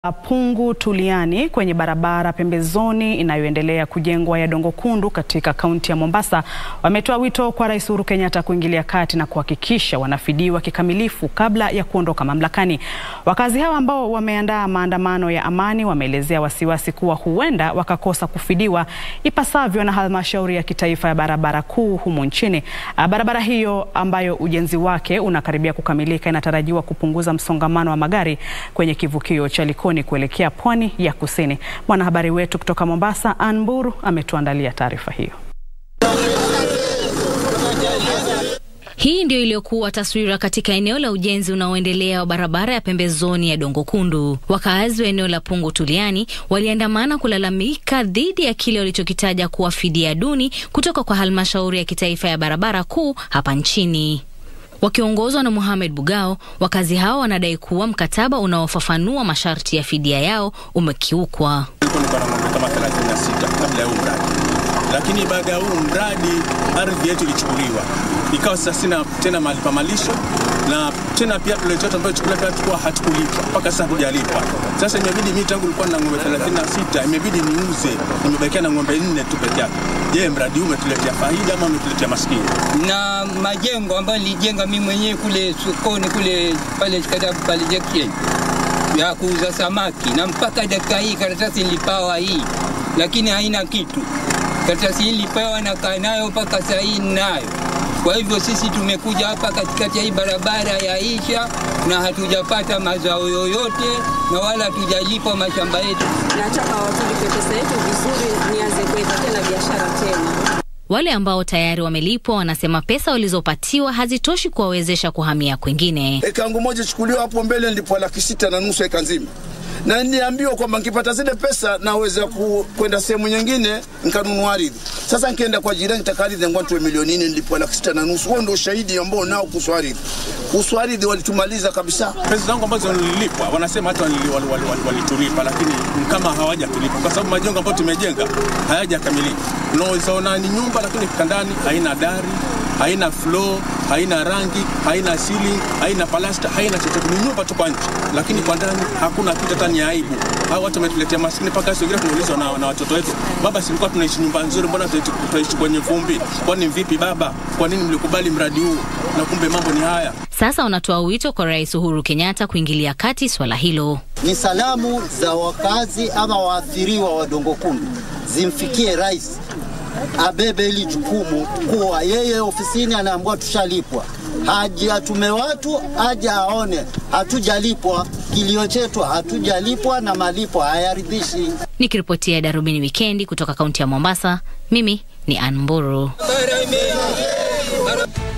Pungu Tuliani kwenye barabara pembezoni inayoendelea kujengwa ya Dongo Kundu katika kaunti ya Mombasa wametoa wito kwa Rais Uhuru Kenyatta kuingilia kati na kuhakikisha wanafidiwa kikamilifu kabla ya kuondoka mamlakani. Wakazi hao ambao wameandaa maandamano ya amani wameelezea wasiwasi kuwa huenda wakakosa kufidiwa ipasavyo na halmashauri ya kitaifa ya barabara kuu humu nchini. Barabara hiyo ambayo ujenzi wake unakaribia kukamilika inatarajiwa kupunguza msongamano wa magari kwenye kivukio cha Likoni kuelekea pwani ya kusini. Mwanahabari wetu kutoka Mombasa, Ann Mburu, ametuandalia taarifa hiyo. Hii ndio iliyokuwa taswira katika eneo la ujenzi unaoendelea wa barabara ya pembezoni ya Dongo Kundu. Wakaazi wa eneo la Pungu Tuliani waliandamana kulalamika dhidi ya kile walichokitaja kuwa fidia duni kutoka kwa halmashauri ya kitaifa ya barabara kuu hapa nchini. Wakiongozwa na Mohamed Bugao, wakazi hao wanadai kuwa mkataba unaofafanua masharti ya fidia yao umekiukwa. kama 36 kabla ya huu mradi, lakini baada ya huu mradi ardhi yetu ilichukuliwa, ikawa sasa sina tena mahali pa malisho na tena pia tuletoto ambayo chukula pia tulikuwa hatukulipwa mpaka sasa hujalipwa. Sasa imebidi mimi tangu nilikuwa na ng'ombe 36 imebidi niuze, nimebakia na ng'ombe nne tu peke yake. Je, mradi huu umetuletea faida ama umetuletea maskini? na majengo ambayo nilijenga mimi mwenyewe kule sokoni kule pale Chikadabu pale Junction ya kuuza samaki, na mpaka dakika hii karatasi nilipawa hii, lakini haina kitu. Karatasi hii nilipawa na kaa nayo mpaka saa hii ninayo. Kwa hivyo sisi tumekuja hapa katikati ya hii barabara ya Isha na hatujapata mazao yoyote na wala hatujalipwa mashamba yetu. Nataka watulipe pesa yetu vizuri, nianze kuweka tena biashara tena. Wale ambao tayari wamelipwa wanasema pesa walizopatiwa hazitoshi kuwawezesha kuhamia kwingine. Eka yangu moja chukuliwa hapo mbele nilipwa laki sita na nusu eka nzima, na niliambiwa kwamba nikipata zile pesa naweza ku, kwenda sehemu nyingine nikanunua ardhi. Sasa nikienda kwa jirani taka ardhi yangu tuwe milioni nne, nilipwa laki sita na nusu. Huo ndio ushahidi ambao nao kuhusu ardhi. Kuhusu ardhi walitumaliza kabisa. Pesa zangu ambazo nililipwa wanasema hata walitulipa wali, wali, wali, walitulipa, lakini ni kama hawajatulipa kwa sababu majengo ambayo tumejenga hayajakamilika. Unaweza ona ni nyumba lakini ndani haina dari, haina floor, haina rangi, haina ceiling, haina palasta, haina chochote. Ni nyumba tu kwa nje, lakini kwa ndani hakuna kitu. Hata ni aibu. Hao watu wametuletea maskini mpaka sio tunaulizwa na, na watoto wetu, baba, silikuwa tunaishi nyumba nzuri, mbona tunaishi kwenye vumbi? Kwani vipi baba? Kwa nini mlikubali mradi huu na kumbe mambo ni haya? Sasa wanatoa wito kwa Rais Uhuru Kenyatta kuingilia kati swala hilo. Ni salamu za wakazi ama waathiriwa wa Dongo Kundu zimfikie rais, abebe hili jukumu kuwa yeye ofisini anaambiwa tushalipwa, haji atume watu aje aone hatujalipwa, kilio chetu hatujalipwa na malipo hayaridhishi. Nikiripotia Darubini Wikendi kutoka kaunti ya Mombasa, mimi ni Ann Mburu. Bara ime- bara-